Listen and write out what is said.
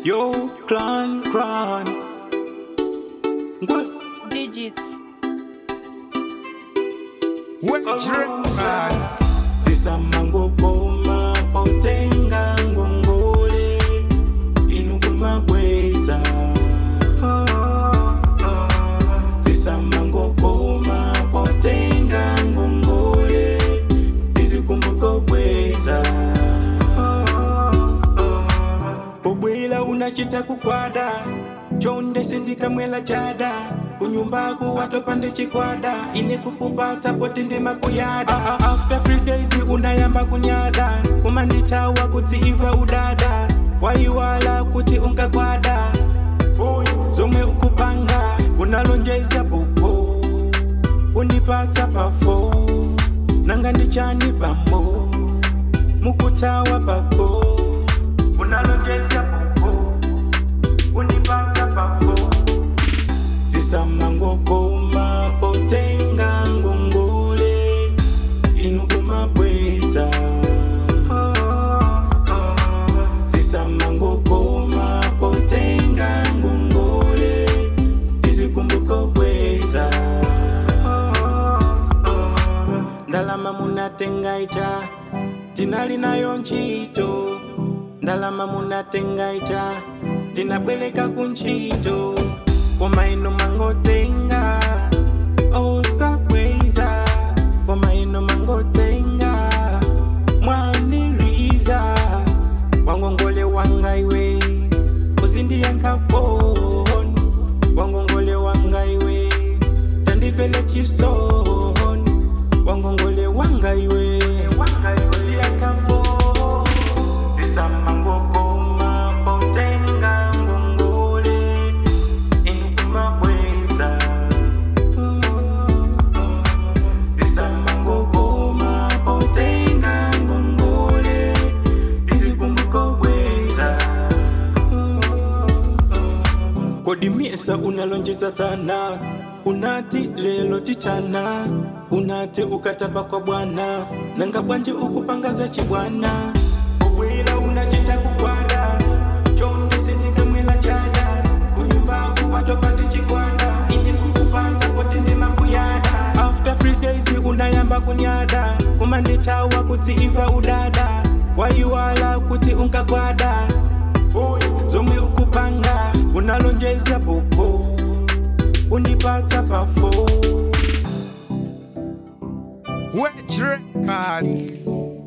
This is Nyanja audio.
Yo, clan, clan. What? digits. Wet drip man. zisamango koma potenga ngongole inukuma bweza zisamango koma potenga ngongole izikumbuko bweza pobwela unachita kukwada chonde sindikamwela chada kunyumbaku watopande chikwada ine kukupatsa poti ndimakuyada ah, ah, after three days unayamba kunyada kumanditawa kuti iva udada waiwala kuti unkakwada Boy, zomwe ukupanga unalonjeza popo unipatsa pafo nanga ndichani pamo mukutawa pako unalonjeza popo unipatsa pafo zisamangokoma potenga ngongole inukumabweza zisamangokoma potenga ngongole izikumbuko bweza ndalama munatenga icha tinali nayo ntchito ndalama munatenga icha tinabweleka kuntchito koma ino mangotenga osabweza koma ino mangotenga mwaniriza wangongole wanga iwe uzindiyankafoni wangongole wanga iwe tandivele chisoni wangongole wanga iwe uziyankafoni zisamangokoma potenga ngongole inukumabweza zisamangokoma potenga ngongole izikumbuko bweza kodi miesa unalonjeza tana unati lelo tichana unati ukatapa kwa bwana nanga bwanje ukupangaza chibwana ubwila unachita kukwada chonde sindikamwela chada kunyumbaku watopande chikwada ine kukupatsa poti ndimakuyada after three days unayamba kunyada kumanditawa kuti iva udada waiwala kuti unkakwada Boy, zomwe ukupanga unalonjeza popo unipatsa pafo Wet drip man.